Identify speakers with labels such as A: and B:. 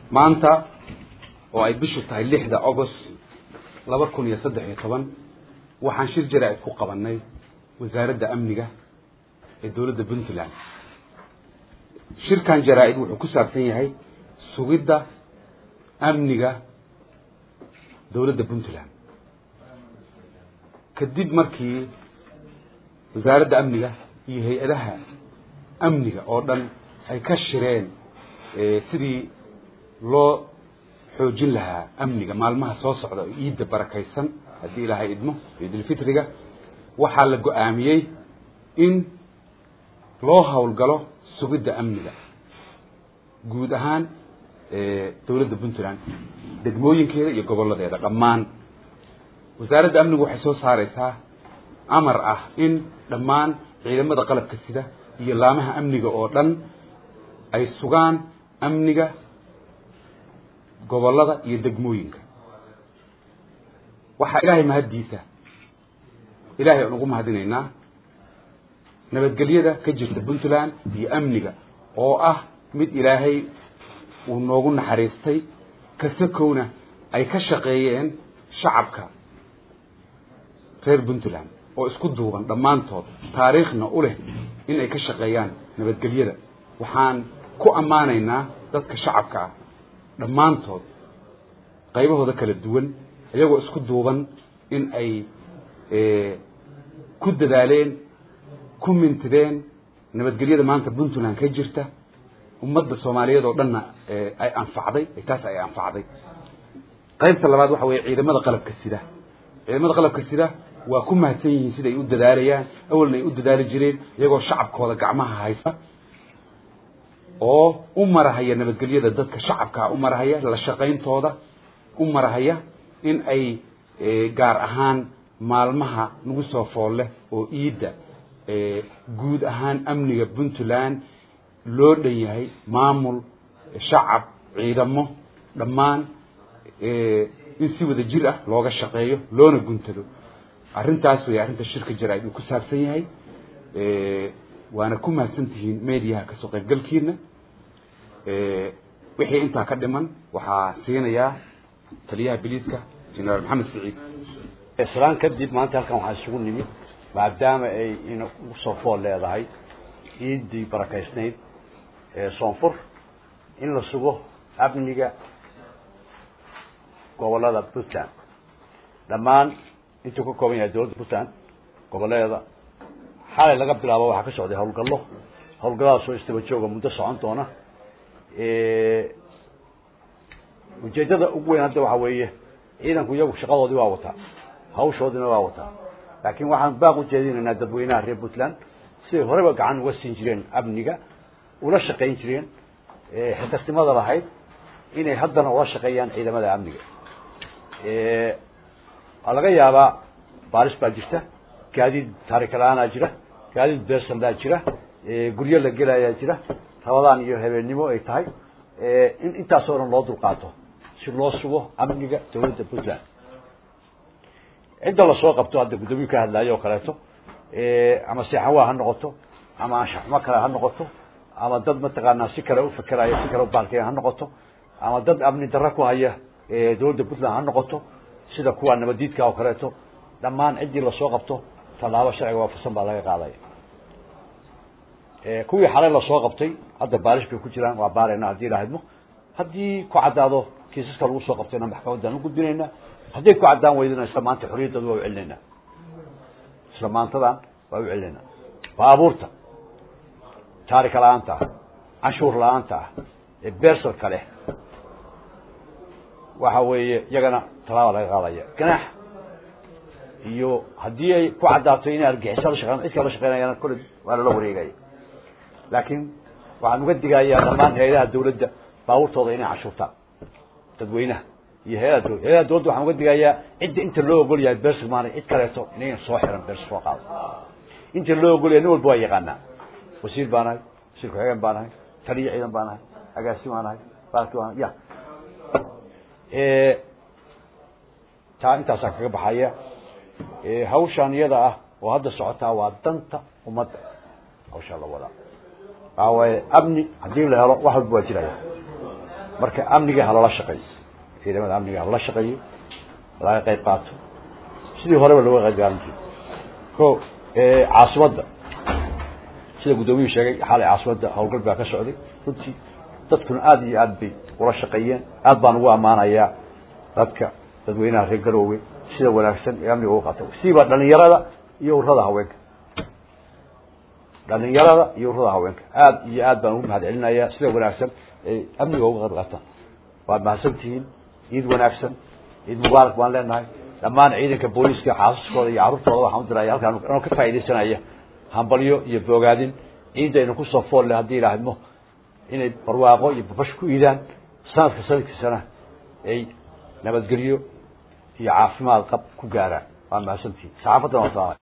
A: maanta oo ay bishu tahay lixda agost laba kun iyo saddex iyo toban waxaan shir jaraa'id ku qabanay wasaaradda amniga ee dowladda puntland shirkan jaraa-id wuxuu ku saabsan yahay sugidda amniga dowladda puntland kadib markii wasaaradda amniga iyo hay-adaha amniga oo dhan ay ka shireen sidii loo xoojin lahaa amniga maalmaha soo socda oo iidda barakaysan haddii ilaahay idmo ciidulfitriga waxaa la go-aamiyey in loo howlgalo sugidda amniga guud ahaan dowladda puntland degmooyinkeeda iyo gobolladeeda dhammaan wasaaradda amnigu waxay soo saareysaa amar ah in dhammaan ciidamada qalabka sida iyo laamaha amniga oo dhan ay sugaan amniga gobollada iyo degmooyinka waxaa ilaahay mahaddiisa ilaahay aan ugu mahadinaynaa nabadgelyada ka jirta puntland iyo amniga oo ah mid ilaahay uu noogu naxariistay kasakowna ay ka shaqeeyeen shacabka reer puntland oo isku duuban dhammaantood taariikhna u leh in ay ka shaqeeyaan nabadgelyada waxaan ku ammaanaynaa dadka shacabka ah dhammaantood qaybahooda kala duwan iyagoo isku duuban in ay ku dadaaleen ku mintideen nabadgelyada maanta puntland ka jirta ummadda soomaaliyeed oo dhanna ay anfacday taas ay anfacday qaybta labaad waxa weeye ciidamada qalabka sida ciidamada qalabka sida waa ku mahadsan yihiin siday u dadaalayaan awalna ay u dadaali jireen iyagoo shacabkooda gacmaha haysta oo u marahaya nabadgelyada dadka shacabkaa u marahaya la shaqayntooda u marahaya in ay gaar ahaan maalmaha nagu soo fool leh oo iidda guud ahaan amniga puntland loo dhan yahay maamul shacab ciidamo dhammaan in si wada jir ah looga shaqeeyo loona guntado arrintaas way arrinta shirka jaraa-id uu ku saabsan yahay waana ku mahadsan tihiin mediaha kasoo qaybgalkiina wixii intaa ka dhiman waxaa siinayaa taliyaha biliiska generaal maxamed siciid
B: islaan kadib maanta halkan waxaa isugu nimid maadaama ay ina usoo fool leedahay ciiddii barakaysnayd ee soonfur in la sugo amniga gobolada puntland dhammaan intuu ka kooban yahay dowladda puntland goboleeda xalay laga bilaabo waxaa ka socday howlgallo howlgalladaasoo istaba jooga muddo socon doona ujeedada ugu weyn hadda waxa weeye ciidanku iyagu shaqadoodii waa wataa hawshoodina waa wataa laakiin waxaan baaq u jeedinaynaa dadweynaha reer puntland siday horeba gacan uga siin jireen amniga ula shaqayn jireen xilkasnimada lahayd inay haddana ula shaqeeyaan ciidamada amniga waa laga yaabaa baaris baa jirta gaadiid taarika la-aanaa jira gaadiid beersandaa jira guryo la gelayaa jira rabadaan iyo habeennimo ay tahay in intaasoo dhan loo dulqaato si loo sugo amniga dowladda puntland cidda lasoo qabto hadda guddoomiyu ka hadlaayo oo kaleeto ama seexanwaa ha noqoto ama anshaxumo kale ha noqoto ama dad mataqaanaa si kale ufakeraya si kale ubaalkaya ha noqoto ama dad amni darro ku haya dowladda puntland ha noqoto sida kuwa nabadiidka oo kaleeto dhammaan ciddii lasoo qabto tallaabo sharciga waafaqsan baa laga qaadaya kuwii xalay lasoo qabtay hadda baarish bay ku jiraan waa baarayna haddii lahadmo haddii ku caddaado kiisaska lagu soo qabtayna maxkamaddaan u gudbinaynaa hadday ku caddaan weydana isla maanta xorriyaddooda waa u celinaynaa isla maantadan waa u celinaynaa baabuurta taarika la-aanta ah canshuur la-aanta ah ee beersalka leh waxa weeye iyagana tallaaba laga qaadaya ganaax iyo haddii ay ku caddaato inay argixiso la shaqeyn cid kale la shaqeynayana kolle waa lala wareegaya laakiin waxaan uga digayaa dhammaan hay-adaha dawladda baabuurtooda inay cashuurtaan dadweynaha iyo hay-adaha dowladda hay-adaha dowladda waxaan uga digayaa cidda inta loo ogol yahay beersi maanay cid kaleeto inayn soo xiran beersi soo qaado inta loo ogol yahay nin walba waa yaqaanaa wasiir baa nahay wasiir ku-xigeen baa nahay taliya ciidan baa nahay agaasi baa nahay baalki baa nahay ya taa intaasaan kaga baxaya hawshaan iyada ah oo hadda socotaa waa danta ummadda hawshaa la wadaa waxaa waaye amni haddii la helo wax walba waa jiraya marka amniga halala shaqeeyo ciidamada amniga halala shaqeeyo laga qayb qaato sidii horeba looga qayb qaadan jiray ko caasimadda sida guddoomiyuhu sheegay xalay caasimadda howlgal baa ka socday runtii dadkuna aada iyo aad bay ula shaqeeyeen aad baan ugu ammaanayaa dadka dadweynaha reer garoowe sida wanaagsan ee amniga uga qaata siiba dhalinyarada iyo urada haweenka dhalinyarada iyo urada haweenka aad iyo aad baan ugu mahad celinayaa sida wanaagsan ay amniga uga qayb qaataan waad mahadsantihiin ciid wanaagsan ciid mubaarak baan leenahay dhammaan ciidanka booliska xaasaskooda iyo carruurtooda waxaan u diraya halkaan anoo ka faaidaysanaya hambalyo iyo boogaadin ciidaynu kusoo fool leh haddii ilaahidmo inay barwaaqo iyo babash ku iidaan sanadka sanadkiisana ay nabadgelyo iyo caafimaad qab ku gaaraan waa mahadsantihiin saxaafaddana waa